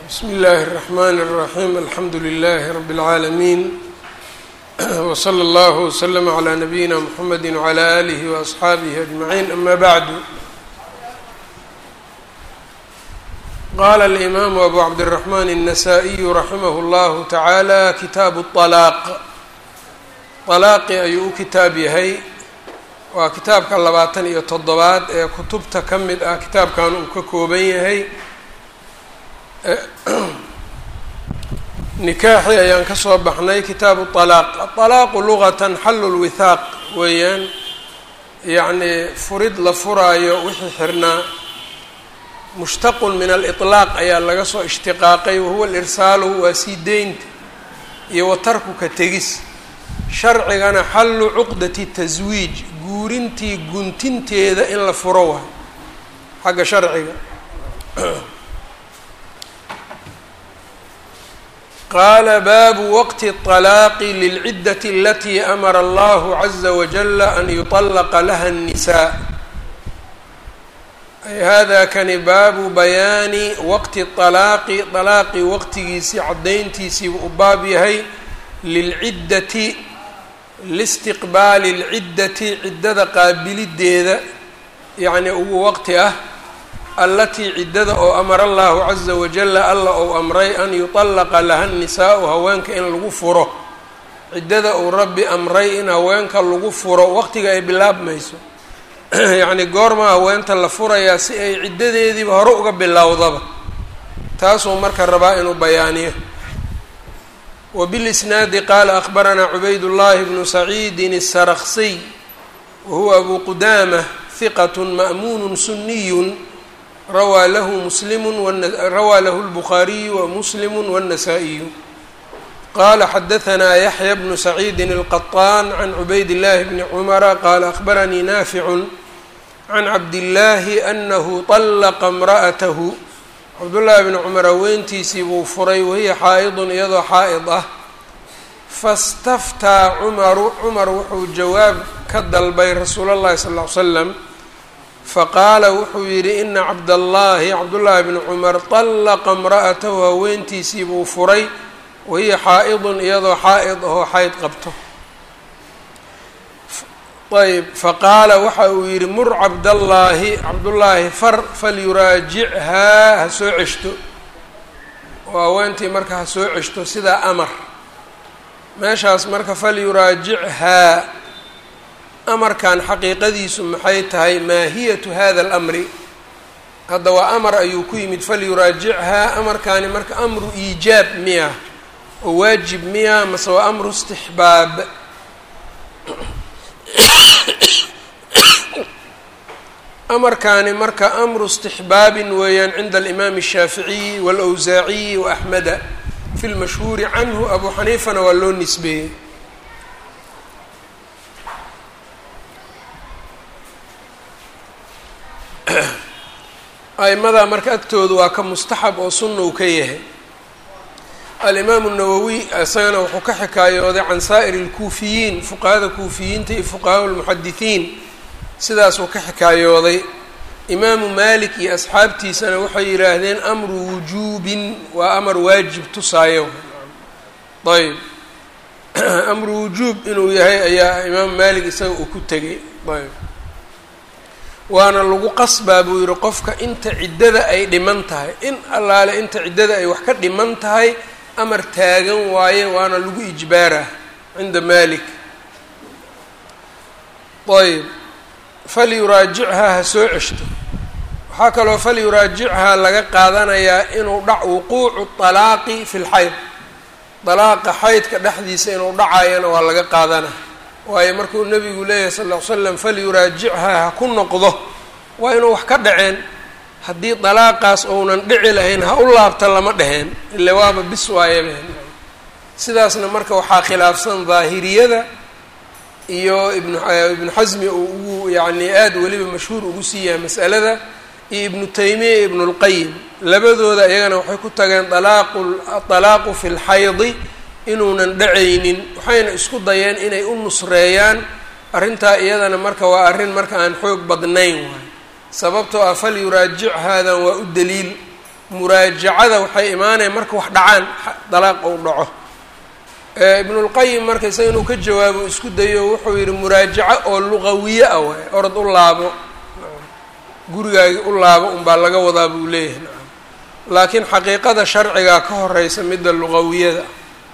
bsmi اllahi الرحmn الرaحيم alxamdu لlh رb العaalمين وslى اllه وslm عlى نabيina mحamedi وعlى آlih وأصxaabih أجمعين ama bعd qala الإmam أbu cabdالرحmn النsائي raximh اllah taعalى kitaabu الطلاaq طalaaqi ayuu u kitaab yahay waa kitaabka labaatan iyo toddobaad ee kutubta ka mid ah kitaabkan uu ka kooban yahay nikaaxi ayaan ka soo baxnay kitaabu طalaaq aطalaaqu lugatan xallu lwithaaq weeyaan yacnii furid la furaayo wixii xirnaa mushtaqun min aliطlaaq ayaa laga soo ishtiqaaqay wahuwa alirsaalu waa sii deynta iyo watarku ka tegis sharcigana xallu cuqdati taswiij guurintii guntinteeda in la furo waay xagga sharciga qaala baabu waqti الطalaaqi lilciddati alatii amara allahu caza wajala an yuطallaqa laha الnisaa ay hada kani baabu bayaani waqti طalaaqi طalaaqi waqtigiisii caddayntiisii u baab yahay lilciddati listiqbaali اlciddati ciddada qaabilideeda yacni ugu waqti ah allatii ciddada oo amara allahu caza wajala alla ou amray an yuطallaqa laha nisaau haweenka in lagu furo ciddada uu rabbi amray in haweenka lagu furo waqtiga ay bilaabmayso yacni goorma haweenta la furayaa si ay ciddadeediiba hore uga bilowdaba taasuu marka rabaa inuu bayaaniyo wbilisnaadi qaala akbaranaa cubayd llahi bnu saciidin الsarksiy wahuwa abu qudaamة hiqat ma'muun suniy rawaa lahu muslimu rawaa lahu اlbukhaariyu wamuslimu wالnasaa-iyu qala xadahanaa yaxya bnu saciidi الqaطaan can cubayd اllahi bni cumara qaala akbaranii naaficu can cabdillaahi anahu طallaqa اmra'atahu cabdullaahi bni cumar haweentiisii buu furay wahiya xaa'idun iyadoo xaa'id ah fastaftaa cumaru cumar wuxuu jawaab ka dalbay rasuula llahi sal ll ly slam faqaala wuxuu yidhi ina cabdallaahi cabdullaahi bni cumar طallaqa imra'atahu haweentiisii buu furay wahiya xaa'idun iyadoo xaa'id ahoo xayd qabto ayb faqaala waxa uu yidhi mur cabdallaahi cabdullaahi far falyuraajichaa ha soo ceshto oo haweentii marka ha soo ceshto sidaa amar meeshaas marka falyuraajichaa amarkan xaqiiqadiisu maxay tahay maahiyatu hada alamri hadda waa amar ayuu ku yimid falyuraajichaa amarkaani marka amru iijaab miya oo waajib miya mase waa amru istixbaab amarkaani marka amru istixbaabin weeyaan cinda alimaami الshaaficiyi wاlawsaaciyi waaxmeda fi lmashhuuri canhu abu xaniifana waa loo nisbeeyey a'imadaa marka agtooda waa ka mustaxab oo sunna uu ka yahay alimaamu nawowi isagana wuxuu ka xikaayooday can saa'ir اlkuufiyiin fuqahada kuufiyiinta iyo fuqahaa lmuxadisiin sidaasuu ka xikaayooday imaamu malik iyo asxaabtiisana waxay yidhaahdeen amru wujuubin waa amar waajib tusaayo ayb amru wujuub inuu yahay ayaa imaamu malik isaga uu ku tegay ayb waana lagu qasbaa buu yihi qofka inta ciddada ay dhiman tahay in allaale inta ciddada ay wax ka dhiman tahay amar taagan waaye waana lagu ijbaarah cinda malik ayb falyuraajichaa ha soo ceshto waxaa kaloo falyuraajichaa laga qaadanayaa inuu dhac wuquucu طalaaqi fi lxayd dalaaqa xaydka dhexdiisa inuu dhacayana waa laga qaadana waayo markuu nebigu leeyahay sal ll ly slam falyuraajichaa ha ku noqdo waa inuu wax ka dhaceen haddii dalaaqaas ounan dhici lahayn ha u laabta lama dheheen ile waaba bis waayabeen sidaasna marka waxaa khilaafsan daahiriyada iyo ibnu ibnu xasmi uu ugu yacni aada weliba mashhuur ugu siiyahay mas'alada iyo ibnu taymiya iyo ibnulqayim labadooda iyagana waxay ku tageen alaaqu alaaqu fi lxaydi inuunan dhacaynin waxayna isku dayeen inay u nusreeyaan arrintaa iyadana marka waa arrin marka aan xoog badnayn waay sababtoo ah falyuraajic haadan waa u daliil muraajacada waxay imaanaya marka wax dhacaan dalaaq ou dhaco ibnulqayim marka isaga inuu ka jawaabo isku dayo wuxuu yihi muraajaco oo luqawiye ah waay orod u laabo gurigaagi u laabo unbaa laga wadaa buu leeyahay nacam laakiin xaqiiqada sharcigaa ka horeysa midda luqawiyada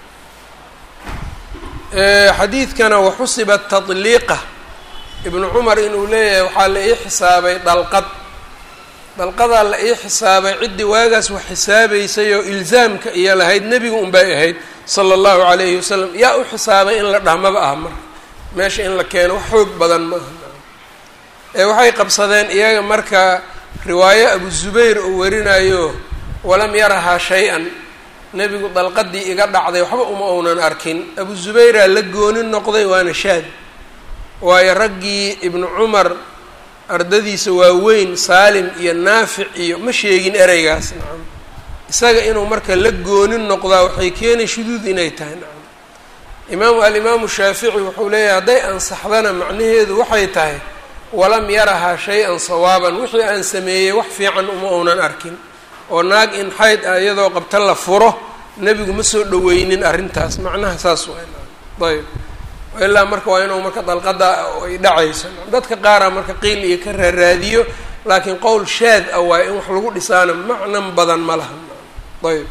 xadiidkana waxusiba tadliiqa ibnu cumar inuu leeyahay waxaa la ii xisaabay dalqad dalqadaa la ii xisaabay ciddii waagaas wax xisaabaysay oo ilzaamka iyo lahayd nebigu unbay ahayd sala allahu calayhi wasalam yaa u xisaabay in la dhahmaba ah marka meesha in la keeno wax xoog badan ma aha ee waxay qabsadeen iyaga marka riwaayo abu zubayr oo warinayo walam yarahaa shay-an nebigu dalqadii iga dhacday waxba uma uunan arkin abu zubayraa la gooni noqday waana shaad waayo raggii ibnu cumar ardadiisa waaweyn saalim iyo naafic iyo ma sheegin ereygaas nacam isaga inuu marka la gooni noqdaa waxay keenay shuduud inay tahay nacam imaamu alimaamu shaafici wuxuu leeyahay hadday ansaxdana macnaheedu waxay tahay walam yarahaa shay-an sawaaban wixii aan sameeyey wax fiican uma uunan arkin oo naag in xayd ah iyadoo qabta la furo nebigu ma soo dhaweynin arrintaas macnaha saas waay ayb ilaa marka waa inuu marka dalqada ay dhacayso dadka qaaraa marka qiil iyo ka raaraadiyo laakiin qowl shaad ah waayo in wax lagu dhisaana macnan badan ma laha ayb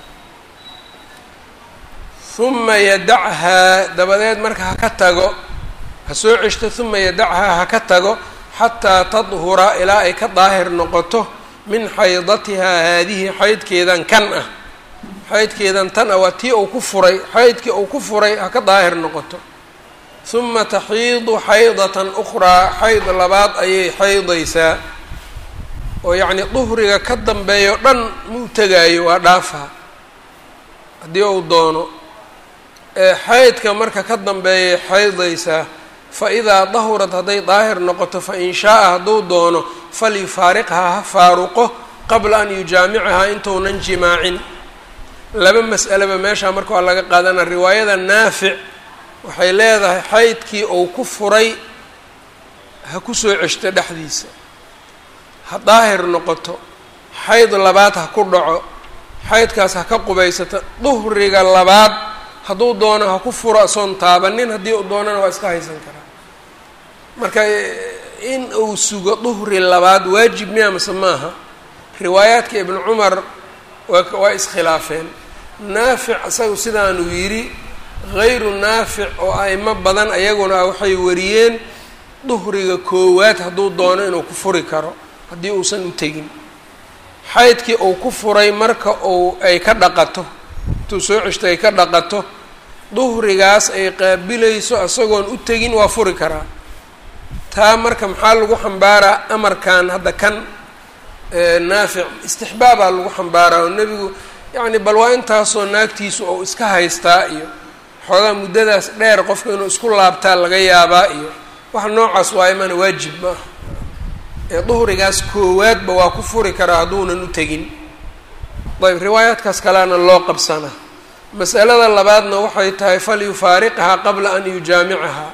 uma yadachaa dabadeed marka ha ka tago ha soo ceshto uma yadachaa ha ka tago xataa tadhura ilaa ay ka daahir noqoto min xaydatihaa haadihi xaydkeedan kan ah xaydkeedan tan ah waa tii uu ku furay xaydkii uu ku furay ha ka daahir noqoto uma taxiidu xaydatan ukhraa xayd labaad ayay xaydaysaa oo yacnii duhriga ka dambeeyo dhan muu tegaayo waa dhaafaa haddii uu doono xaydka marka ka dambeeyay xaydaysaa fa idaa dahurad hadday daahir noqoto fa in shaaa hadduu doono falyufaariqhaa ha faaruqo qabla an yujaamicahaa intuunan jimaacin laba mas'aleba meeshaa marka waa laga qaadana riwaayada naafic waxay leedahay xaydkii uu ku furay ha ku soo ceshto dhexdiisa ha daahir noqoto xayd labaad ha ku dhaco xaydkaas ha ka qubaysato duhriga labaad hadduu doono ha ku furo asoon taabanin haddii uu doonana waa iska haysan karaa marka in uu sugo duhri labaad waajib miya mase maaha riwaayaadka ibnu cumar waa waa iskhilaafeen naafic isagu sidaanuu yidhi hayru naafic oo a'imo badan ayaguna waxay wariyeen duhriga koowaad hadduu doono inuu ku furi karo haddii uusan u tegin xaydkii uu ku furay marka uu ay ka dhaqato intuu soo ceshto ay ka dhaqato duhrigaas ay qaabilayso isagoon u tegin waa furi karaa taa marka maxaa lagu xambaaraa amarkan hadda kan naafic istixbaabaa lagu xambaaraa oo nebigu yacni bal waa intaasoo naagtiisu ou iska haystaa iyo xoogaa muddadaas dheer qofka inuu isku laabtaa laga yaabaa iyo wax noocaas waayo mana waajib ma aha ee duhrigaas koowaadba waa ku furi karaa hadduunan u tegin ayb riwaayaadkaas kalena loo qabsanaa masalada labaadna waxay tahay falyufaariqhaa qabla an yujaamicahaa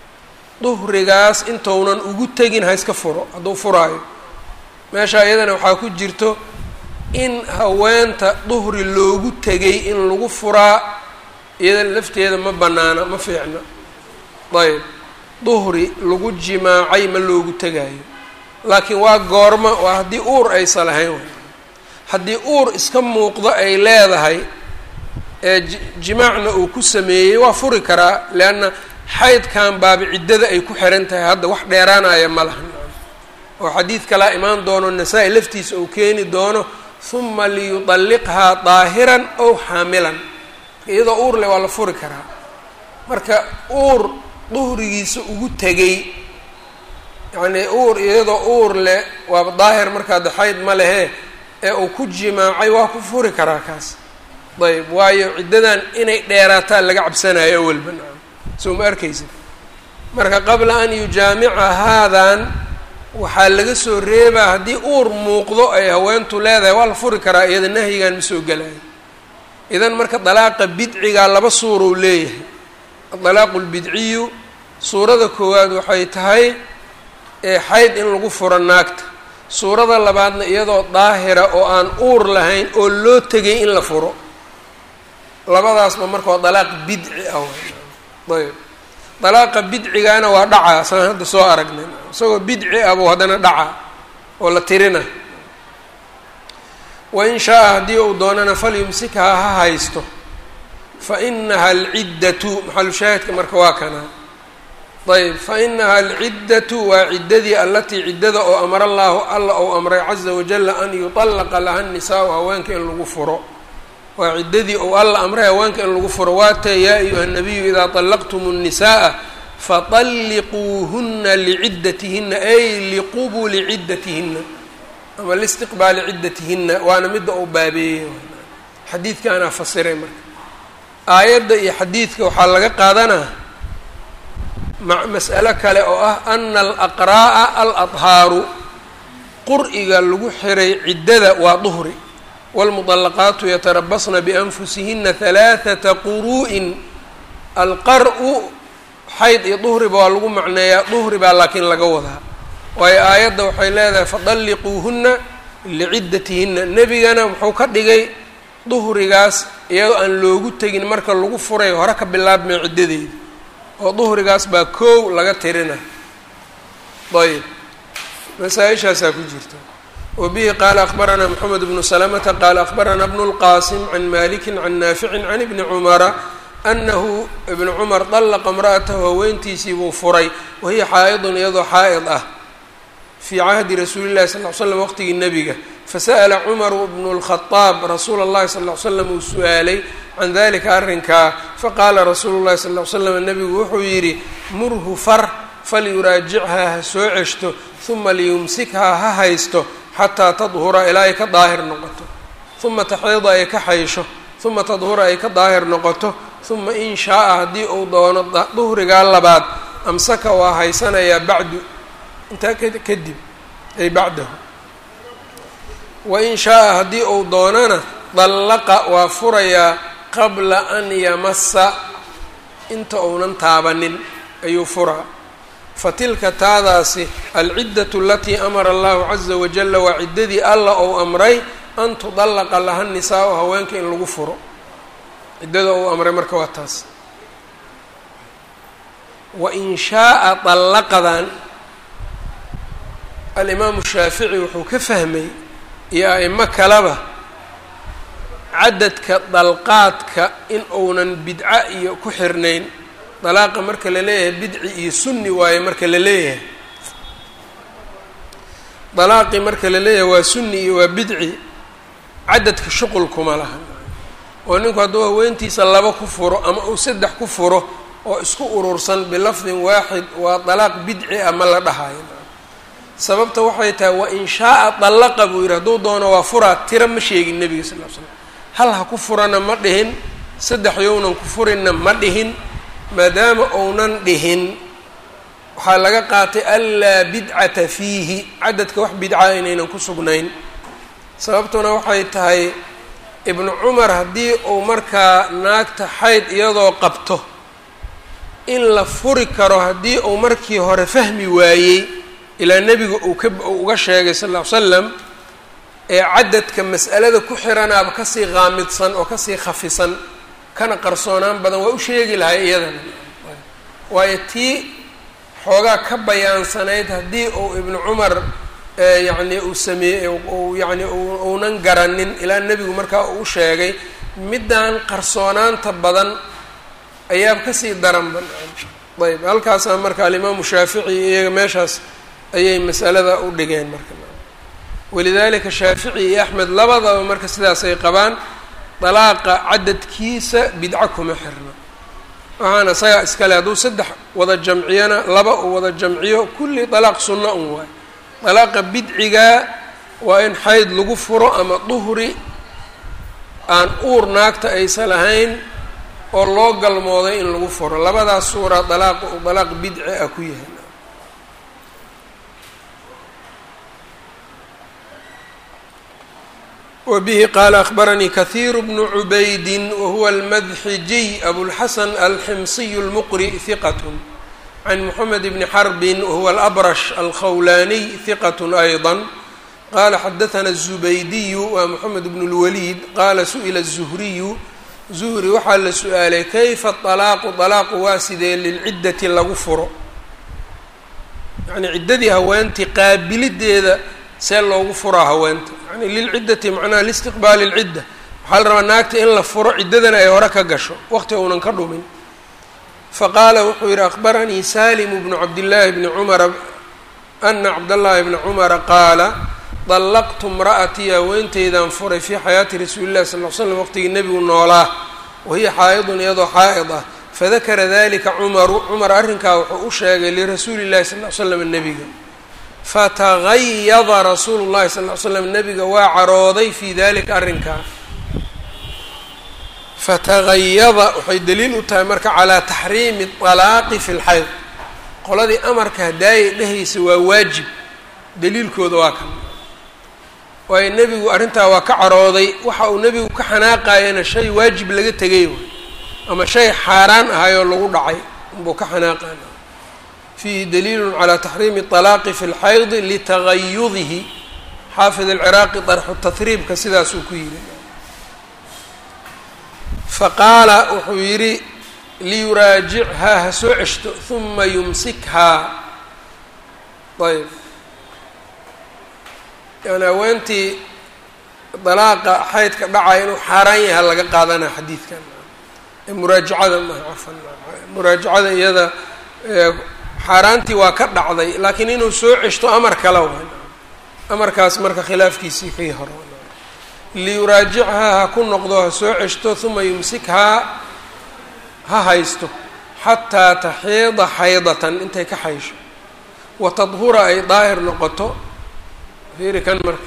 duhrigaas intounan ugu tegin ha iska furo hadduu furaayo meesha iyadana waxaa ku jirto in haweenta duhri loogu tegay in lagu furaa iyada lafteeda ma banaana ma fiicna ayb duhri lagu jimaacay ma loogu tegaayo laakiin waa goorma waa haddii uur aysa lahayn haddii uur iska muuqdo ay leedahay ee jimaacna uu ku sameeyey waa furi karaa leanna xaydkan baaba ciddada ay ku xiran tahay hadda wax dheeraanaya ma laha oo xadiid kalaa imaan doono nasaa-i laftiisa uu keeni doono huma liyudalliqhaa daahiran ow xaamilan iyadoo uur leh waa la furi karaa marka uur duhrigiisa ugu tegay yacnii uur iyadoo uur leh waaba daahir markaa de xayd ma lehe ee uu ku jimaacay waa ku furi karaa kaas ayb waayo ciddadan inay dheeraataa laga cabsanayo awalba nacam soo ma arkaysid marka qabla an yujaamica haadan waxaa laga soo reebaa haddii uur muuqdo ay haweentu leedahay waa la furi karaa iyada nahyigan ma soo gelayo idan marka dalaaqa bidcigaa laba suurou leeyahay adalaaqu lbidciyu suurada koowaad waxay tahay xayd in lagu furo naagta suurada labaadna iyadoo daahira oo aan uur lahayn oo loo tegay in la furo labadaasba marka waa dalaaq bidci ah ayb dalaaqa bidcigaana waa dhacaa saan hadda soo aragnay isagoo bidci ah buu haddana dhacaa oo la tirina wain shaa-a haddii uu doonana falyumsikhaa ha haysto fa inaha alciddatu maxalushaahidka marka waa kanaa ayb fa inaha alciddatu waa ciddadii allatii ciddada oo amara allaahu alla ou amray caza wajala an yutallaqa laha nisaau haweenka in lagu furo waa ciddadii ou alla amray haweenka in lagu furo waatee yaa ayuha nabiyu idaa طallaqtum الnisaءa faطalliquuhuna liciddatihinna ay liqubuli ciddatihinna ama listiqbaali ciddatihinna waana midda uu baabeeyey xadiidkaanaa fasiray marka aayadda iyo xadiidka waxaa laga qaadanaa mas'alo kale oo ah ana alaqraa'a aladhaaru qur'iga lagu xiray ciddada waa duhri wاlmuطalaqaatu yatarabasna bianfusihina halaaثata quru'in alqar-u xayd iyo duhriba waa lagu macneeyaa duhri baa laakiin laga wadaa waayo aayadda waxay leedahay fadalliquuhuna liciddatihinna nebigana wuxuu ka dhigay duhrigaas iyadoo aan loogu tegin marka lagu furay hore ka bilaabmay ciddadeeda oo duhrigaas baa koow laga tirina ayb masaa-ishaasaa ku jirta wa bihi qaala akbaranaa moxamed bnu salamata qaala akbaranaa bnu lqaasim can maliki can naaficin can ibni cumara anahu ibnu cumar dallaqa imra'atahu haweentiisii buu furay wahiya xaa'idun iyadoo xaa'id ah fii cahdi rasuuli llahi sal l slam waqtigii nebiga fasa'ala cumaru bnu lkhadaab rasuula اllahi sal l slam uu su-aalay can dalika arrinkaa faqaala rasuulu llahi sal l slam nebigu wuxuu yidhi murhu far falyuraajichaa ha soo ceshto huma liyumsikhaa ha haysto xataa tadhura ilaa ay ka daahir noqoto huma taxiida ay ka xaysho huma tadhura ay ka daahir noqoto huma in shaaa haddii uu doono duhrigaa labaad amsaka waa haysanayaa bacdu intaa kadib ay bacdahu wain shaaa haddii uu doonana dallaqa waa furayaa qabla an yamasa inta uunan taabanin ayuu furaa fatilka taadaasi alciddatu alatii amara allahu caza wajala waa ciddadii alla ou amray an tudallaqa laha nisaau haweenka in lagu furo ciddada uu amray marka waa taas wain shaaa dallaqadan alimaamu shaafici wuxuu ka fahmay iyo a'imo kaleba cadadka dalqaadka in uunan bidco iyo ku xirnayn dalaaqa marka la leeyahay bidci iyo sunni waaye marka la leeyahay dalaaqii marka la leeyahay waa sunni iyo waa bidci cadadka shuqul kuma laha oo ninku hadduu haweentiisa laba ku furo ama uu saddex ku furo oo isku urursan bilafdin waaxid waa dalaaq bidci ah ma la dhahayo sababta waxay tahay wa in shaaa dallaqa buu yidhi hadduu doono waa furaa tira ma sheegin nebiga sal l slam hal ha ku furana ma dhihin saddex yownan ku furinna ma dhihin maadaama ounan dhihin waxaa laga qaatay anlaa bidcata fiihi cadadka wax bidca inaynan ku sugnayn sababtuna waxay tahay ibnu cumar haddii uu markaa naagta xayd iyadoo qabto in la furi karo haddii uu markii hore fahmi waayey ilaa nebiga uu ka uga sheegay sal ll ly slam ee cadadka mas'alada ku xiranaaba kasii qaamidsan oo kasii khafisan kana qarsoonaan badan waa u sheegi lahay iyadana waayo tii xoogaa ka bayaansanayd haddii uu ibnu cumar yacni uu sameeyey u yacni uunan garanin ilaa nebigu markaa uu sheegay middan qarsoonaanta badan ayaa kasii daran ba ayb halkaasaa marka alimaamu shaafici iyaga meeshaas ayay masalada u dhigeen marka walidalika shaafici iyo axmed labadaba marka sidaasay qabaan dalaaqa cadadkiisa bidco kuma xirna waxaana isagaa iskale hadduu saddex wada jamciyana laba uu wada jamciyo kulli dalaaq sunna un waay dalaaqa bidcigaa waa in xayd lagu furo ama duhri aan uur naagta aysan lahayn oo loo galmooday in lagu furo labadaas suura dalaaqa uu dalaaq bidci ah ku yahay wbihi qaala akhbaranii kahiiru bnu cubaydi wahuwa almadxijiy abulxasan alximsiy اlmuqri hiqat can moxamed bni xarbin wahuwa alabrash alkhawlaaniy hiqat ayضa qala xadaثna الزubaydiyu waa mxamed bn اlwaliid qala suئila الزuhriyu zuhri waxaa la su-aalay kayfa طalaaqu طalaaqu waa sidee lilciddati lagu furo yani ciddadii haweentii qaabilideeda see loogu furaa haweenta yani lilciddati macnaha listiqbaali اlcidda waxaa la rabaa naagta in la furo ciddadana ay hore ka gasho waqti uunan ka dhumin faqaala wuxuu yihi akbaranii salimu bnu cabdillaahi bni cumara ana cabdاllahi bna cumara qaala dallaqtu imra'atii haweenteydaan furay fii xayaati rasuuli llahi sal l slam waqtigii nebigu noolaa wahiya xaa'idun iyadoo xaa'id ah fadakara dalika cumaru cumar arrinkaa wuxuu u sheegay lirasuuli llahi sal l slam nebiga fatagayada rasuulu llahi sal l slam nebiga waa carooday fii dalika arrinkaa fatagayada waxay daliil u tahay marka calaa taxriimi alaaqi fi lxayd qoladii amarka hadaayay dhehaysa waa waajib daliilkooda waa kan waayo nebigu arrintaa waa ka carooday waxa uu nebigu ka xanaaqayana shay waajib laga tegay waay ama shay xaaraan ahayoo lagu dhacay unbuu ka xanaaqaya fiihi daliilun calaa taxriimi طalaaqi fi lxaydi litagayudihi xaafid alciraaqi darxu tahriibka sidaasuu ku yidhi faqaala wuxuu yidhi liyuraajichaa ha soo ceshto huma yumsikhaa ayb yani haweentii dalaaqa xaydka dhacaya inuu xaaraan yaha laga qaadanaya xadiidkan ee muraajacada maha cafan muraajacada iyada xaaraantii waa ka dhacday laakiin inuu soo ceshto amar kale waay amarkaas marka khilaafkiisii kii hore liyuraajichaa ha ku noqdo ha soo ceshto huma yumsikhaa ha haysto xataa taxiida xaydatan intay ka xaysho wa tadhura ay daahir noqoto fiiri kan marka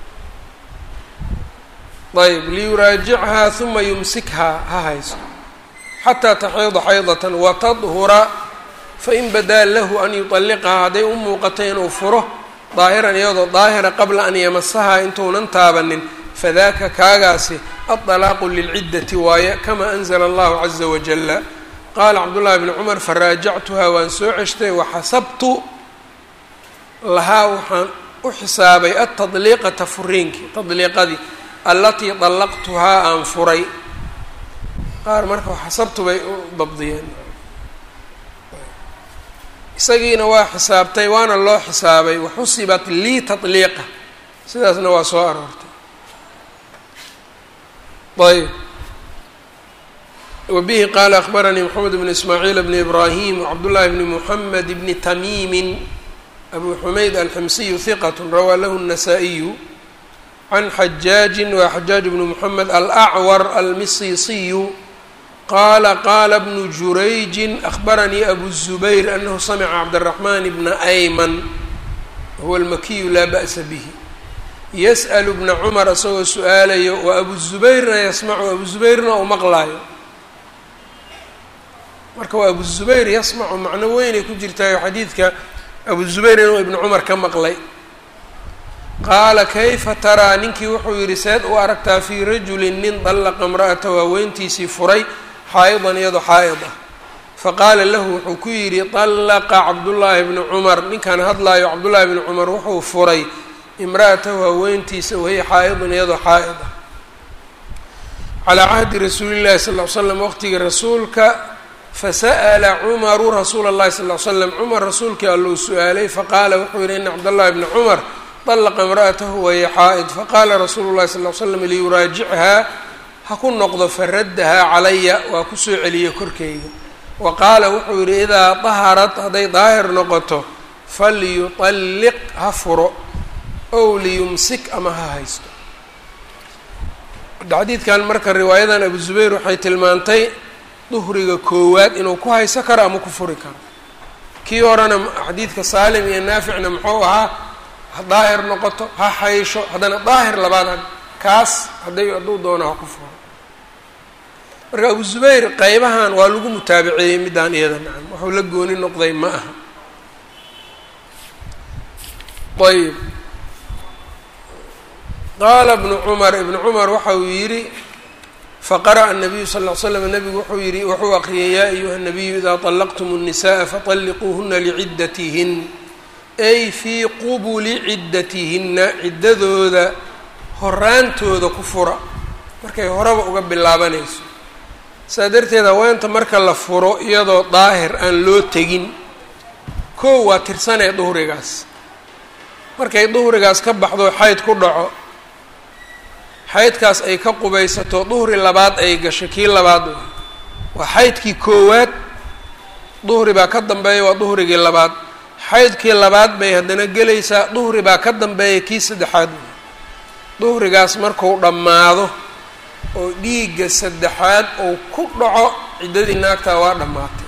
ayb liyuraajichaa huma yumsikhaa ha haysto xataa taxiida xaydatan watadhura fain badaa lahu an yuطalliqhaa hadday u muuqato inuu furo daahiran iyadoo daahira qabla an yamasahaa intuunan taabanin fadaka kaagaasi aلطalaaqu lilciddati waaye kama anzla allahu caza wajala qaala cabdullahi bni cumar faraajactuhaa waan soo ceshtay waxasabtu lahaa waxaan u xisaabay atadliiqata furiinkii tadliiqadii allatii dallaqtuhaa aan furay qaar marka xasabtu bay u dabdiyeen isagiina waa xisaabtay waana loo xisaabay waxusibat lii tadliiqa sidaasna waa soo aroortay ayb wbihi qaala akbaranii mxamed bn ismaaciil bn ibrahim wcabdullahi bni muxamed bni tamiimi abu xumayd alximsiyu hiqat rawaa lahu الnasaa-iyu can xajaaji wa xajaaj bni muxamed alacwar almisisiyu qaala qaala bnu jurayji akbaranii abu الzubayr anahu samca cabdالraxman bna ayman huwa almakiyu laa ba'sa bihi yas'l bna cumar isagoo su-aalayo wa abu zubayrna yasmacu abu zubayrna uu maqlaayo marka waa abu zubayr yasmacu macno weynay ku jirtaayo xadiidka abu zubayr inuu ibnu cumar ka maqlay qaala kayfa taraa ninkii wuxuu yidhi seed u aragtaa fii rajulin nin dallaqa imra'atahu haweentiisii furay xaa'idan iyadoo xaa'id ah faqaala lahu wuxuu ku yidhi dallaqa cabdullaahi bni cumar ninkan hadlaayo cabdullaahi bni cumar wuxuu furay imra'atahu haweentiisa wahiya xaa'idun iyadoo xaa'id ah calaa cahdi rasuulillahi sal ll ly slam waqtigii rasuulka fasa'ala cumaru rasuula اllahi sal ly slam cumar rasuulkii allou su-aalay faqaala wuxuu yihi ina cabdallahi bni cumar dallaqa imra'atahu wahiya xaa'id faqaala rasuulu llahi sal ly slam liyuraajichaa ha ku noqdo faraddahaa calaya waa kusoo celiye korkeyga wa qaala wuxuu yihi idaa daharat hadday daahir noqoto falyuطalliq ha furo ow liyumsik ama ha haysto xadiidkan marka riwaayadan abu zubayr waxay tilmaantay duhriga koowaad inuu ku hayso karo ama ku furi karo kii horena xadiidka saalim iyo naaficna muxuu ahaa ha daahir noqoto ha haysho haddana daahir labaad kaas hadday hadduu doono ha ku furo marka abu zubayr qeybahan waa lagu mutaabiceeyey middaan iyada nacam waxuu la gooni noqday ma aha ayb qaala bnu cumar ibnu cumar waxa uu yidhi faqara'a الnabiyu sal ll slam nabigu wuxuu yihi wuxuu aqriyay yaa ayuha الnabiyu idaa طalaqtum الnisaءa faطalliquuhuna liciddatihin ay fii qubuli ciddatihinna ciddadooda horaantooda ku fura markay horeba uga bilaabanayso saa darteed haweenta marka la furo iyadoo daahir aan loo tegin kow waa tirsanee duhrigaas markay duhrigaas ka baxdo xayd ku dhaco xaydkaas ay ka qubaysato duhri labaad ay gasho kii labaad waa xaydkii koowaad duhri baa ka dambeeya waa duhrigii labaad xaydkii labaad bay haddana gelaysaa duhri baa ka dambeeya kii saddexaad duhrigaas marku dhammaado oo dhiigga saddexaad uu ku dhaco ciddadii naagtaa waa dhammaatay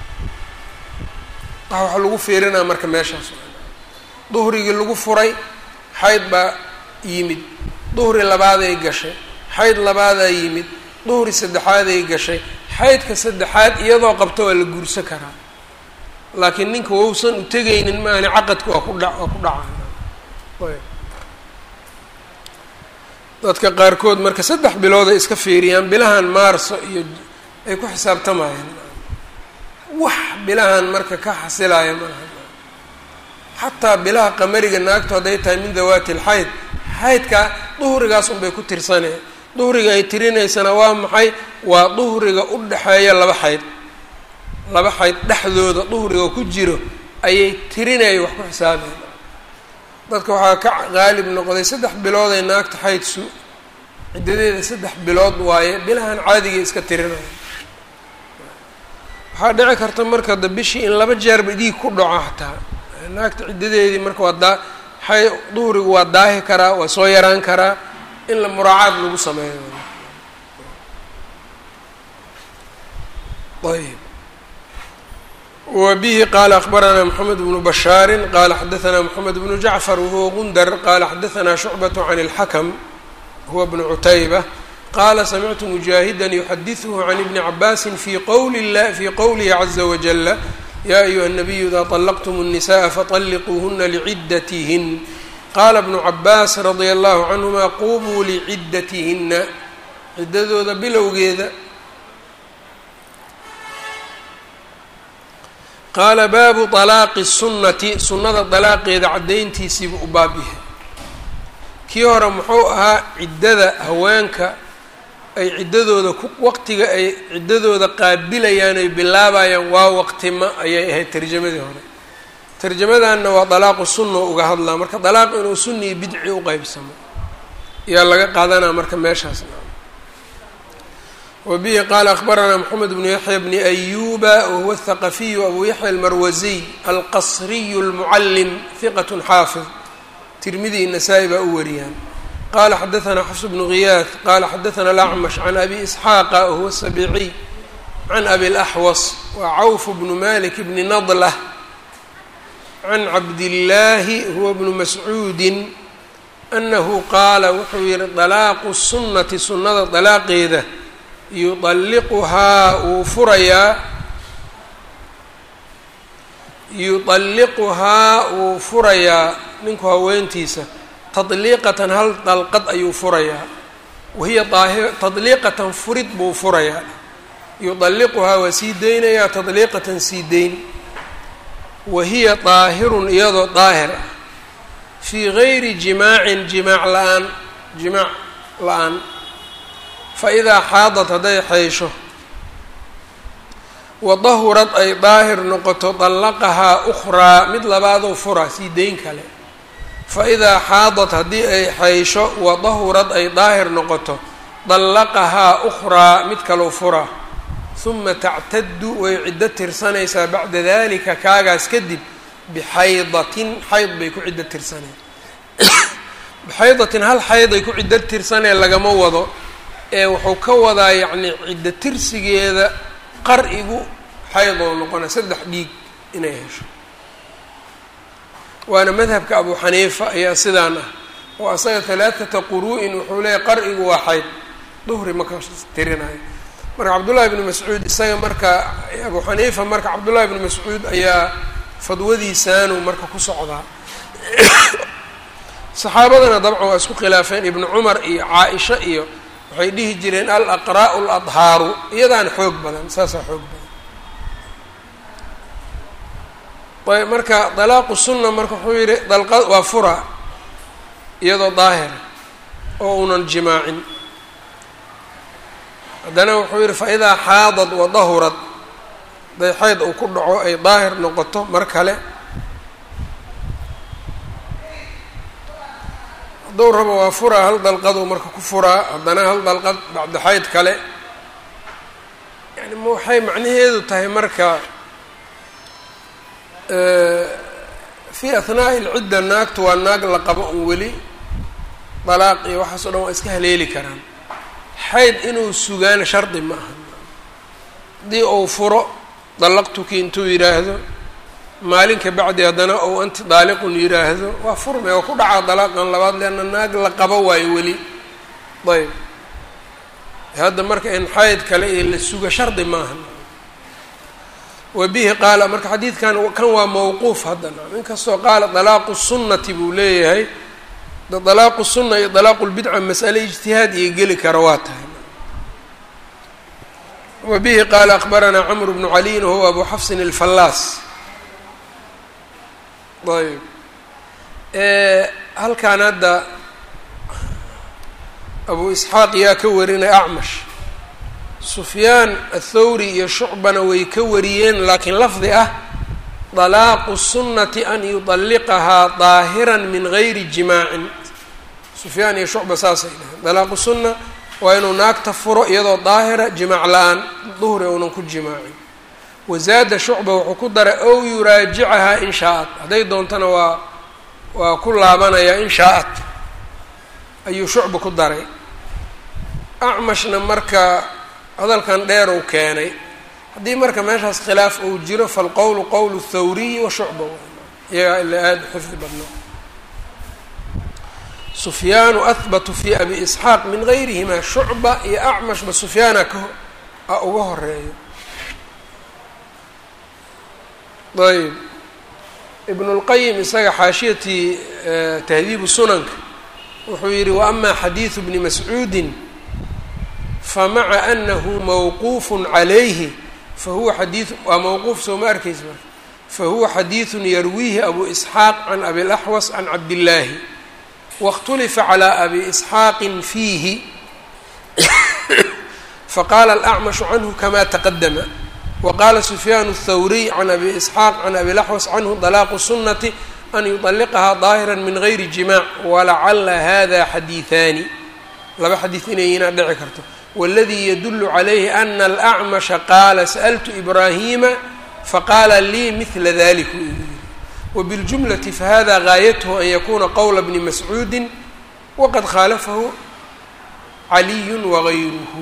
wax waxa lagu fiirinaa marka meeshaas duhrigii lagu furay xayd baa yimid duhri labaaday gashay xayd labaadaa yimid duhri saddexaaday gashay xaydka saddexaad iyadoo qabto waa la guursan karaa laakiin ninka wausan u tegaynin maani caqadka waa ku dha waa ku dhacaa dadka qaarkood marka saddex bilooday iska fiiriyaan bilahan maarso iyo ay ku xisaabtamayaan wax bilahan marka ka xasilaya maaha xataa bilaha qamariga naagtu hadday tahay min dawaati lxayd xaydka duhrigaas unbay ku tirsaneen duhriga ay tirinaysana waa maxay waa duhriga u dhexeeya laba xayd laba xayd dhexdooda duhriga ku jiro ayay tirinaya wax ku xisaabayan dadka waxaa ka qaalib noqday saddex bilooday naagta xayd su ciddadeeda saddex bilood waaye bilahan caadigay iska tirinaya waxaa dhici karta marka da bishii in laba jeerba dhiig ku dhaco hataa naagta ciddadeedii marka waa daa xay duhrigu waa daahi karaa waa soo yaraan karaa in la muraacaad lagu sameeyo ayb wbihi qala akbaranaa mxamed bnu bashaari qala xadaanaa mxamed bnu jacfar wahuwa gundar qala xadaanaa shucbaة can اlxakm huwa bnu cutayba qala samictu mujaahida yuxadiثhu can ibni cabaasi fi qowli fi qowlihi caza wajala ya ayuha الnabiyu ida طalaqtm الnisaءa faطalquuhuna lcidatihn qala bnu cabaas radia allahu canهuma qubuu lcidatihina ciddadooda bilowgeeda qaala baabu طalaaqi الsunnati sunnada dalaaqeeda caddayntiisiibu u baab yahay kii hore muxuu ahaa ciddada haweenka ay ciddadooda ku waqtiga ay ciddadooda qaabilayaan ay bilaabayaan waa waqtima ayay ahayd tarjamadii hore tarjamadanna waa dalaaqu sunna uga hadlaa marka dalaaq inuu sunni iyo bidci u qeybsamo ayaa laga qaadanaa marka meeshaas wbihi qala akbaranaa mxamed bnu yaxya bni ayuba wahuwa athaqafiyu abu yaxya almarwasiy alqasriyu اlmucalim hiqat xaafid tirmidi nasaa-i baa u wariyaan qala xadaanaa xafs bnu ghiyaad qala xadaana alacmash can abi isxaaqa wahuwa sabiiciy can abi laxwas wa cawf bnu malik bni nadlah can cabdillaahi huwa bnu mascuudi anahu qaala wuxuu yihi dalaaqu sunnati sunnada dalaaqeeda yualliquhaa wuu furayaa yuطalliquhaa wuu furayaa ninku haweentiisa tadliiqatan hal dalqad ayuu furayaa wahiya daahi tadliiqatan furid buu furayaa yuطalliquhaa waa sii deynayaa tadliiqatan sii deyn wahiya daahirun iyadoo daahir ah fii gayri jimaacin jimaac la-aan jimaac la-aan faidaa xaadad hadday xaysho wadahurad ay daahir noqoto dallaqahaa ukhraa mid labaadoo fura sii deyn kale faidaa xaadad haddii ay xaysho wadahurad ay daahir noqoto dallaqahaa ukhraa mid kaloo fura huma tactaddu way ciddo tirsanaysaa bacda dalika kaagaas kadib bixaydatin xayd bay ku ciddo tirsaneen bixaydatin hal xayday ku ciddo tirsanee lagama wado ee wuxuu ka wadaa yacni ciddo tirsigeeda qar-igu xayd oo noqona saddex dhiig inay hesho waana madhabka abu xaniifa ayaa sidaan ah oo asaga halaathata quru-in wuxuu leeyahy qar-igu waa xayd duhri maka tirinayo marka cabdullahi ibnu mascuud isaga marka abu xaniifa marka cabdullahi ibnu mascuud ayaa fadwadiisaanu marka ku socdaa saxaabadana dabcan waa isku khilaafeen ibnu cumar iyo caa-isha iyo waxay dhihi jireen al aqraa'u ladhaaru iyadaana xoog badan saasaa xoog badan ayb marka dalaaqu sunna marka wuxuu yihi dalqa waa fura iyadoo daahira oo unan jimaacin haddana wuxuu yihi faidaa xaadad wa dahurad haday xayd uu ku dhaco ay daahir noqoto mar kale hadduu rabo waa furaa hal dalqaduu marka ku furaa haddana hal dalqad bacda xayd kale yani waxay macnaheedu tahay marka fii ahnaa'i ilcidda naagtu waa naag la qabo un weli dalaaq iyo waxaas o dhan waa iska haleeli karaan xayd inuu sugaana shardi ma aha haddii uu furo dallaqtuki intuu yidhaahdo maalin ka bacdi haddana ou anti daaliqun yidhaahdo waa furme oo ku dhacaa dalaaqan labaad leanna naag la qabo waayo weli ayb hadda marka in xayd kale iyo la suga shardi maaha wa bihi qaala marka xadiidkan kan waa mawquuf haddana inkastoo qaala dalaaqu sunnati buu leeyahay dalaaqu sunna iyo dalaaqu lbidca mas'ale ijtihaad iyo geli kara waa tahay wa bihi qaala akbaranaa camru bnu caliyin wahuwa abu xafsin alfallaas ayb halkan hadda abu isxaaq yaa ka warinay acmash sufyaan athawri iyo shucbana way ka wariyeen laakiin lafdi ah dalaaqu sunnati an yudalliqahaa daahiran min gayri jimaacin sufyaan iyo shucba saasay dhaheen dalaaqu sunna waa inuu naagta furo iyadoo daahira jimaac la-aan duhri uunan ku jimaacin wazaada shucba wuxuu ku daray ow yuraajicahaa in shaa-at hadday doontana waa waa ku laabanayaa in shaa-at ayuu shucba ku daray acmashna marka hadalkan dheer uu keenay haddii marka meeshaas khilaaf uu jiro falqowlu qowlu thawriyi wa shucba iyagaa ila aada xifdi badna sufyaanu ahbatu fi abi isxaaq min gayrihima shucba iyo acmashba sufyaana ka a uga horeeyo ayb ibn اlqayim isaga xaashiyatii tahdiibu sunanka wuxuu yihi waama xadiidu bni mascuudi famaca anahu mawquuf calayhi fahuwa xadii waa mawquuf soo ma arkaysa marka fahuwa xadiidu yarwiihi abu isxaaq can abi laxwas can cabdillaahi waاkhtulifa calى abi isxaaqi fiihi faqala alacmashu canhu kama taqadama wqala sufyaan الthawriy can abi isxaaq can abi laxwas canhu dalaaqu sunati an yudaliqahaa daahira min gayri jimaac walacala hada xadiiثaani laba xadiid inayinaa dhici karto wاladii yadulu calayhi ana alacmasha qaala sa'ltu ibraahima faqaala lii mila dalik wbiاljumlati fahada gaayathu an yakuna qowla bni mascuudi waqad khaalafahu caliyu wagayruhu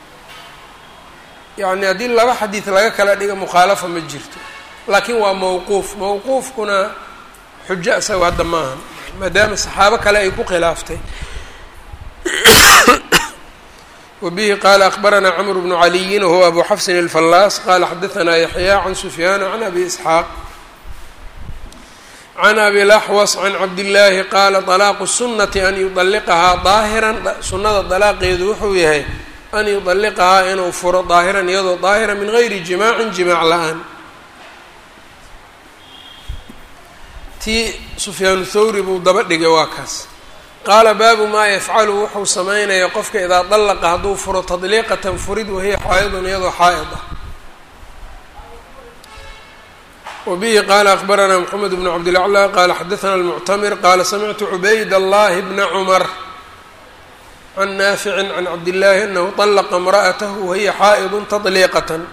yacni haddii laba xadiid laga kala dhiga mukhaalafa ma jirto laakiin waa mawquuf mawquufkuna xujo isaga hadda maaha maadaama saxaabo kale ay ku khilaaftay wabihi qaala akbaranaa cmr bnu caliyin wahuwa abu xafsin alfallaas qala xadaanaa yaxya can sufyaana can abi isxaaq can abi laxwas can cabdillaahi qaala طalaaqu sunati an yudaliqahaa daahiran sunnada dalaaqeedu wuxuu yahay an yudaliqahaa inuu furo daahiran iyadoo daahira min gayri jimaacin jimaac la-aan tii sufyaanu thawri buu daba dhigay waa kaas qaala baabu maa yafcalu wuxuu samaynaya qofka idaa dallaqa hadduu furo tadliiqatan furid wahiya xaa'idun iyadoo xaa'id ah wabihi qaala akbaranaa moxamed bnu cabdilaclaa qaala xadaana almuctamir qaala samictu cubayd allahi bna cumar can naaficin can cabdillaahi anahu طalaqa imra'atahu wahiya xaa'idun tadliiqatan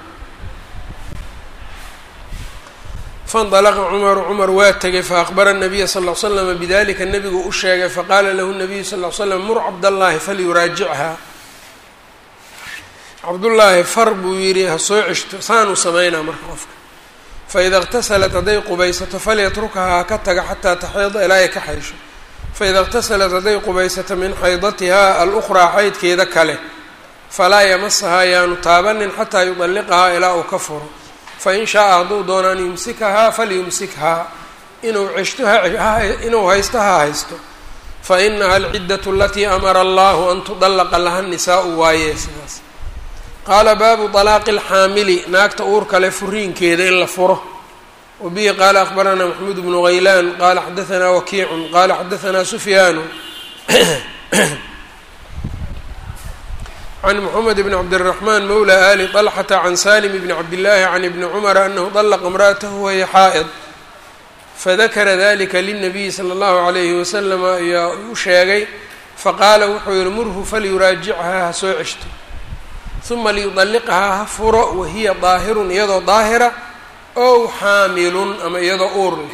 faاndalaqa cumaru cumar waa tegay faakbara الnabiya sal ll slama bidalika nebigu u sheegay faqaala lahu nabiyu sal l slam mur cabdallaahi falyuraajichaa cabdullaahi far buu yidhi ha soo ceshto saanuu samaynaa marka qofka faida اqtasalat hadday qubaysato falyatrukahaa ha ka taga xataa taxiida ilaa ay ka xaysho faida اqtasalat hadday qubaysato min xaydatihaa alukhraa xaydkeeda kale falaa yamasahaa yaanu taabanin xataa yudalliqahaa ilaa uu ka furo fain shaaa hadduu doono an yumsikahaa falyumsikhaa inuu ceshto inuu haysto ha haysto fainaha alciddatu alatii amara allahu an tudallaqa laha nisaau waaye sidaas qaala baabu طalaaqi اlxaamili naagta uurka le furiinkeeda in la furo wbihi qala akbarana maxmud bnu haylan qala xadaثna wakiicu qala xadaثna sufyaanu can mxamed bn cabdالرaحman mawla ali طlxata can salim bn cabdالlahi can ibni cmra anahu طlqa imra'atahu wahiya xaa'id fadakara dalika lلnabiyi slى اllahu عalayhi waslm ayaa u sheegay faqaala wuxuu yihi murhu falyuraajicha ha soo ceshto uma liyuطalliqhaa ha furo wahiya daahirun iyadoo daahira ow xaamilun ama iyadoo uur leh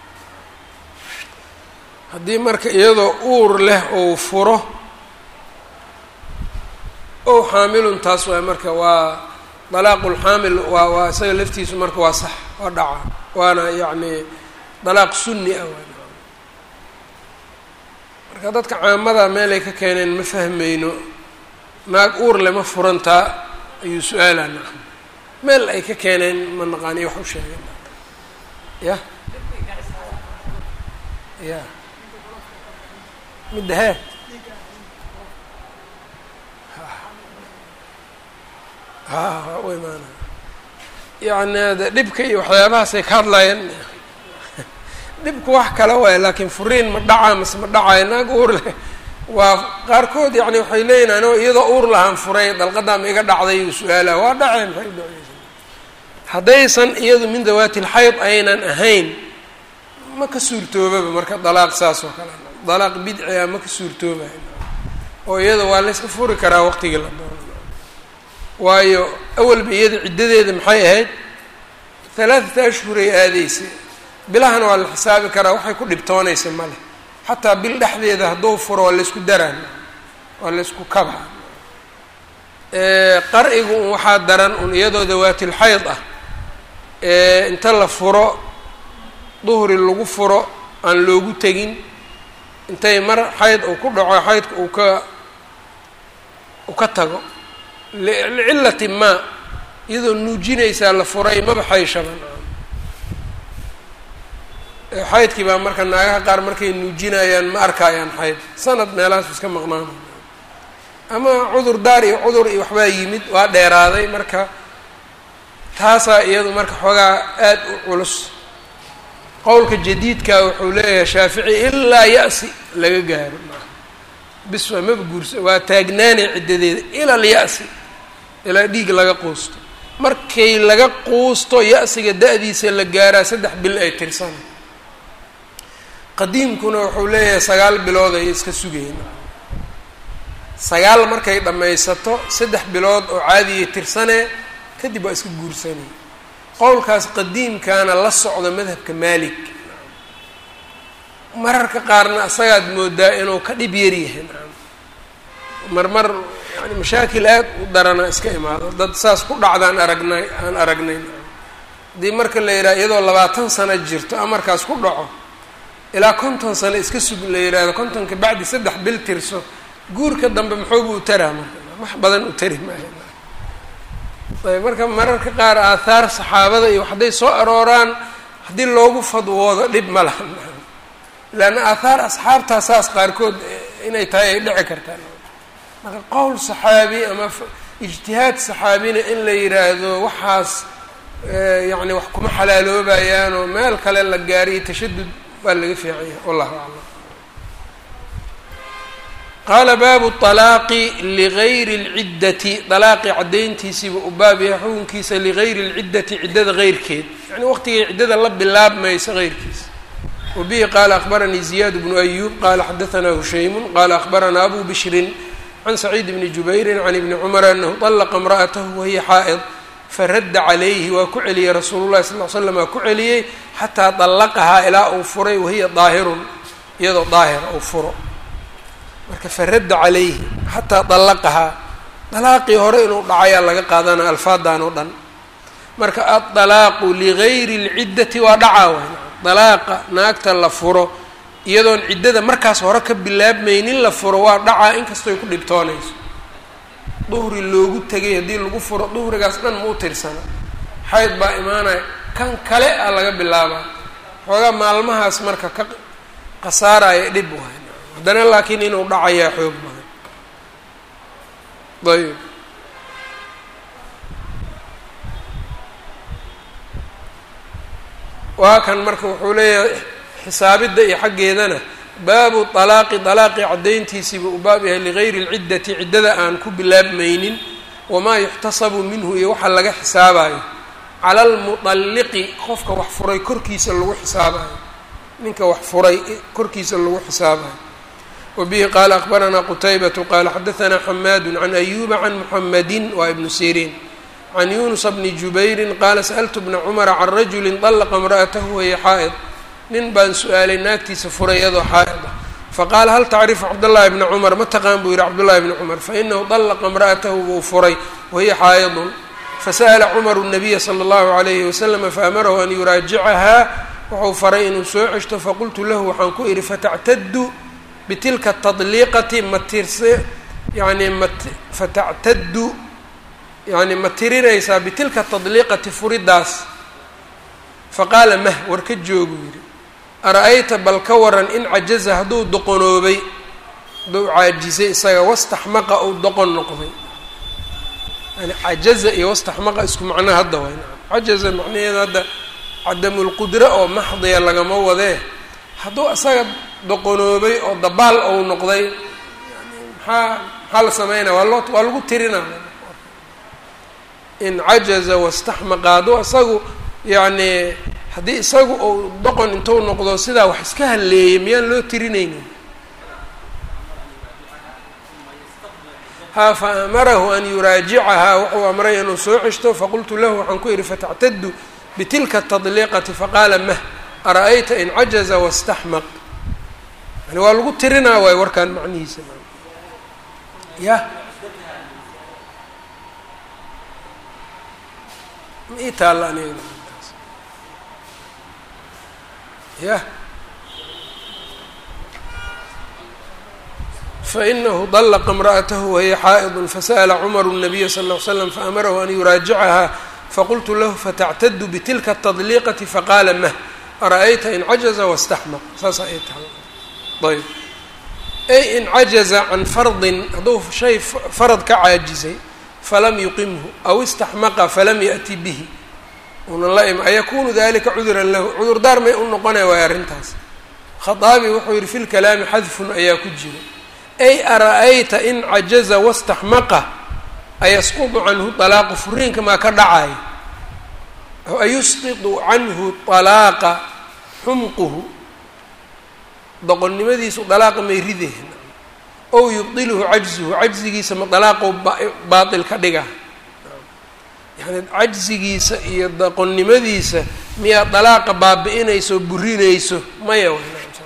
haddii marka iyadoo uur leh ou furo ow xaamilun taas waay marka waa dalaaqulxaamil waa waa isaga laftiisu marka waa sax waa dhaca waana yacni dalaaq sunni ah waa marka dadka caamada meelay ka keeneen ma fahmayno naag uur leh ma furantaa ayuu su-aalaa nacam meel ay ka keeneen ma naqaaniyo wax u sheegeen ya ya midda hee ha u imaana yacni de dhibka iyo waxyaabahaasay ka hadlayeen dhibku wax kale waay laakiin furiin ma dhacaa mase ma dhacayo naag uur leh waa qaarkood yani waxay leeyihin anoo iyadoo uur lahaan furay dalqadaa ma iga dhacday uu su-aalaha waa dhaceen maxay u dhaceysa haddaysan iyadu min dawaati lxayd aynan ahayn ma ka suurtoobaba marka dalaaq saas oo kale dalaaq bidci ah ma ka suurtoobayo oo iyada waa layska furi karaa waqtigii la doono waayo awalba iyada ciddadeeda maxay ahayd halaathata ashhuray aadeysa bilahana waa la xisaabi karaa waxay ku dhibtoonaysa ma leh xataa bil dhexdeeda hadduu furo waa laysku daraan waa laysku kabaa qar-igu un waxaa daran un iyadoo dawaatilxayd ah inta la furo duhri lagu furo aan loogu tegin intay mar xayd uu ku dhaco xaydka uu ka uu ka tago licillati maa iyadoo nuujinaysaa la furay maba xayshaban xaydkii baa marka naagaha qaar markay nuujinayaan ma arkayaan xayd sanad meelahaas iska maqnaana ama cudur daar iyo cudur iyo waxbaa yimid waa dheeraaday marka taasaa iyadu marka xoogaa aad u culus qowlka jadiidka wuxuu leeyahay shaafici ilaa ya-si laga gaaro bis waa maba guursa waa taagnaanay ciddadeeda ila alya'si ilaa dhiig laga quusto markay laga quusto ya-siga da-diisa la gaaraa saddex bil ay tirsana qadiimkuna wuxuu leeyahay sagaal bilood ay iska sugayeen sagaal markay dhammaysato saddex bilood oo caadiyay tirsanee kadib waa iska guursanay qowlkaas qadiimkaana la socda madhabka maalik mararka qaarna asagaad moodaa inuu ka dhib yar yahay marmar yani mashaakil aad u darana iska imaado dad saas ku dhacdaan aragnay aan aragnay haddii marka la yidhaha iyadoo labaatan sano jirto amarkaas ku dhaco ilaa konton sano iska sug la yidhaahdo kontonka bacdi saddex bil tirso guurka dambe muxuuba u taraa marka wax badan u tari maayo ayb marka mararka qaar aathaar saxaabada iyo hadday soo arooraan haddii loogu fadwoodo dhib ma laha leanna aathaar asxaabtaa saas qaarkood inay tahay ay dhici kartaan marka qowl saxaabi ama ijtihaad saxaabina in la yidhaahdo waxaas yacni wax kuma xalaaloobayaanoo meel kale la gaariyo tashadud waa laga fiican yahay wallahu aclam qaala baabu طalaaqi ligayri اlciddati dalaaqi caddayntiisiiba u baab yahay xukunkiisa ligayri اlciddati ciddada geyrkeed yani waqtigay ciddada la bilaabmaysa geyrkiisa wabihi qaala akbaranii ziyaad bnu ayuub qaala xadaanaa hushaymu qaala akbaranaa abu bishrin can saciid bni jubayrin can ibni cumar anahu طalaqa imra'atahu wahiya xaa'id faradda calayhi waa ku celiyey rasuulu llahi sal l slam waa ku celiyey xataa dallaqahaa ilaa uu furay wahiya daahirun iyadoo daahira uu furo marka faradda calayhi xataa dallaqahaa dalaaqii hore inuu dhacayaa laga qaadanaya alfaadan oo dhan marka addalaaqu ligayri اlciddati waa dhacaa waay dalaaqa naagta la furo iyadoon ciddada markaas hore ka bilaabmaynin la furo waa dhacaa inkastoy ku dhibtoonayso duhri loogu tegay haddii lagu furo duhrigaas dhan ma u tirsana xayd baa imaanaya kan kale a laga bilaabaa xoogaa maalmahaas marka ka khasaaraya dhib waay haddana laakiin inuu dhacayaa xoog badan ayb waa kan marka wuxuu leeyahay xisaabidda iyo xaggeedana baabu طalaaqi طalaaqi caddayntiisiiba u baab yahay ligayri اlciddati ciddada aan ku bilaabmaynin wamaa yuxtasabu minhu iyo waxa laga xisaabayo cala almuطalliqi qofka wax furay korkiisa lagu xisaabayo ninka wax furay korkiisa lagu xisaabayo wabihi qaala akbaranaa qutaybatu qaala xadaanaa xamaadu can ayuba can muxamadi waa ibnu siriin can yunusa bni jubayrin qaala sa'altu bna cumara can rajuli طallaqa imra'atahu wahiya xaa'id nin baan su-aalay naagtiisa furay iyadoo xaa'id ah faqaala hal tacrifu cabdاllahi bna cumar ma taqaan buu yihi cabdullahi bni cumar fainahu طallaqa imra'atahu buu furay wahiya xaa'idun fasa'la cumaru الnabiya slى اllahu عalayhi waslama faamarahu an yuraajicahaa wuxuu faray inuu soo ceshto faqultu lahu waxaan ku idhi fatactadu bitilka tadliiqati ma tirse yani mat fatactadu yani ma tirinaysaa bitilka tadliiqati furidaas faqaala mah war ka joogu yidhi ara-ayta bal ka waran in cajaza hadduu doqonoobay hadduu caajisay isaga wastaxmaqa uu doqon noqday yani cajaza iyo wastaxmaqa isku macno hadda way cajaza macnaheeda hadda cadamulqudra oo maxdiya lagama wadee hadduu isaga doqonoobay oo dabaal ou noqday yani maxaa maxaa la sameynaya waa loo waa lagu tirinaa in cajaza wastaxmaqa hadduu isagu yacni haddii isagu uu doqon intuu noqdo sidaa wax iska halleeyay miyaan loo tirinaynin ha fa amarahu an yuraajicahaa wuxuu amray inuu soo ceshto faqultu lahu waxaan ku idhi fatactadu bitilka tadliiqati faqaala mah ara-ayta in cajaza wastaxmaq yani waa lagu tirinaa waay warkaan macnihiisa ya ma ii taalla aniga yah fainahu طلqa امrأatahu wahiya xaaئd fasأla cmr النabiya sal اه ly slam faamarahu an yuraajicaha faqultu lahu fatactadu bitilka التadliiqati faqaala mah ara-ayta in cajaza waاstaxmaq saasa ay tahay ayb ay in cajaza can fardin hadduu shay farad ka caajizay falam yuqimhu aw istaxmaqa falam yaأti bihi una la im ayakunu dalika cuduran lahu cudurdaar may u noqonaya waay arrintaas khaaabi wuxuu yihi fi lkalaami xadfun ayaa ku jira ay ara-ayta in cajaza wastaxmaqa ayasqudu canhu طalaaqu furiinka maa ka dhacaya ayusqidu canhu طalaaqa xumquhu doqonnimadiisu dalaaqa may rideen ow yubdiluhu cajzuhu cajzigiisa ma dalaaqou baatil ka dhiga yani cajzigiisa iyo doqonnimadiisa miyaa dalaaqa baabi-inayso burinayso maya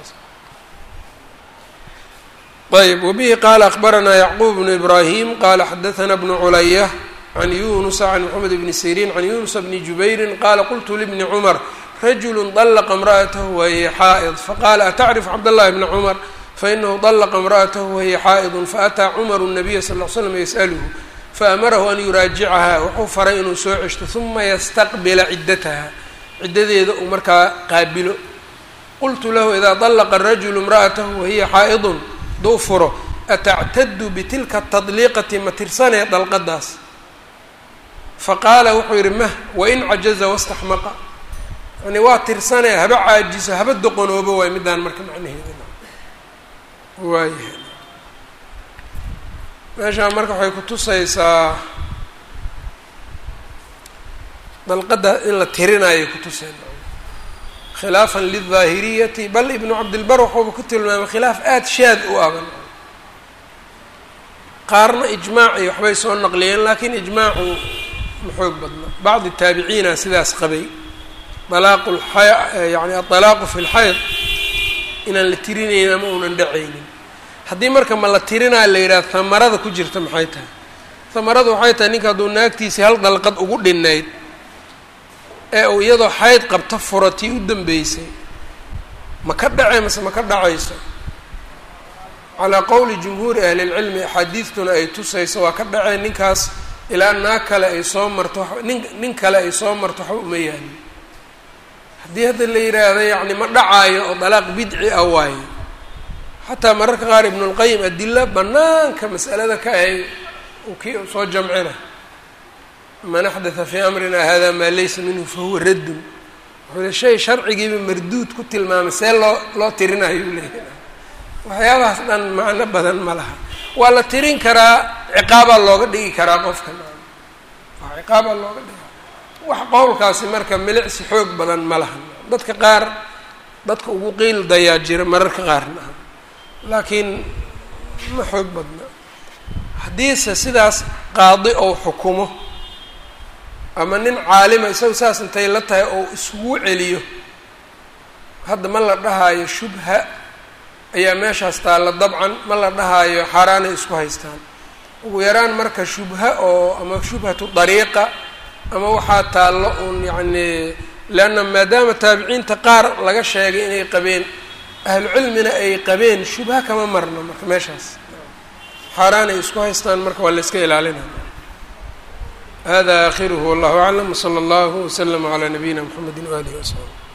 ayb wbihi qaala akbaranaa yacquub bnu ibraahim qaala xadaana bnu culaya can yunusa can moxamed bni siriin can yunusa bni jubayrin qaala qultu libni cumar rajulu طلqa imra'atahu wahiya xaa'id faqaala atacrif cabdاllahi bna cumar fainahu طلqa imra'atahu wahiya xaa'idu faataa cumaru الnabiya sal ll slam yas'aluhu faamarahu an yuraajicaha wuxuu faray inuu soo ceshto uma yastaqbila ciddataha ciddadeeda uu markaa qaabilo qultu lahu idaa طلqa rajulu imra'atahu wahiya xaa'idun duu furo atactadu bitilka tadliiqati ma tirsanee dalqadaas faqaala wuxuu yidhi mah wain cajaza wastaxmaqa yani waa tirsanee haba caajiso haba doqonoobo waay middaan marka macnaheeda waayahay meeshaan marka waxay kutusaysaa dalqadda in la tirinaayo kutuseen khilaafan lildaahiriyati bal ibnu cabdilbar waxuuba ku tilmaamay khilaaf aada shaad u aban qaarna ijmaac iyo waxbay soo naqliyeen laakiin ijmaacu ma xoog badna bacdi taabiciina sidaas qabay alaaqu yani aطalaaqu fi lxayd inaan la tirinaynin ama uunan dhacaynin haddii marka ma la tirinaa la yidhaha hamarada ku jirta maxay tahay hamarada waxay tahay ninka hadduu naagtiisii hal dalqad ugu dhinayd ee uu iyadoo xayd qabta furatii u dambeysay ma ka dhacay mase ma ka dhacayso calaa qowli jumhuuri ahlilcilmi axaadiidtuna ay tusayso waa ka dhaceen ninkaas ilaa naag kale ay soo marto nin nin kale ay soo marto waxba uma yaalin haddii hadda la yidhaahdo yacni ma dhacaayo oo dalaaq bidci ah waayo xataa mararka qaar ibnulqayim adilo banaanka mas'alada ka ahay ki soo jamcina man axdatha fii amrina hada maa laysa minhu fahuwa raddun wuxuu shay sharcigiiba marduud ku tilmaamay see loo loo tirinayo u leeyahay waxyaabahaas dhan macno badan ma laha waa la tirin karaa ciqaabaa looga dhigi karaa qofka waa ciqaabaa looga dhigi wax qowlkaasi marka milicsi xoog badan ma laha dadka qaar dadka ugu qiil dayaa jira mararka qaarna laakiin ma xoog badna haddiise sidaas qaadi ou xukumo ama nin caalima isagu saas intay la tahay oo isugu celiyo hadda ma la dhahaayo shubha ayaa meeshaas taalla dabcan ma la dhahaayo xaaraanay isku haystaan ugu yaraan marka shubha oo ama shubhatu dariiqa ama waxaa taallo uun yacni leanna maadaama taabiciinta qaar laga sheegay inay qabeen ahlu cilmina ay qabeen shubha kama marno marka meeshaas xaaraan ay isku haystaan marka waa la iska ilaalinaya hada akhiruhu wallahu aclam wsala allahu waslama calaa nabiyina mxamedi waalihi wasaxbi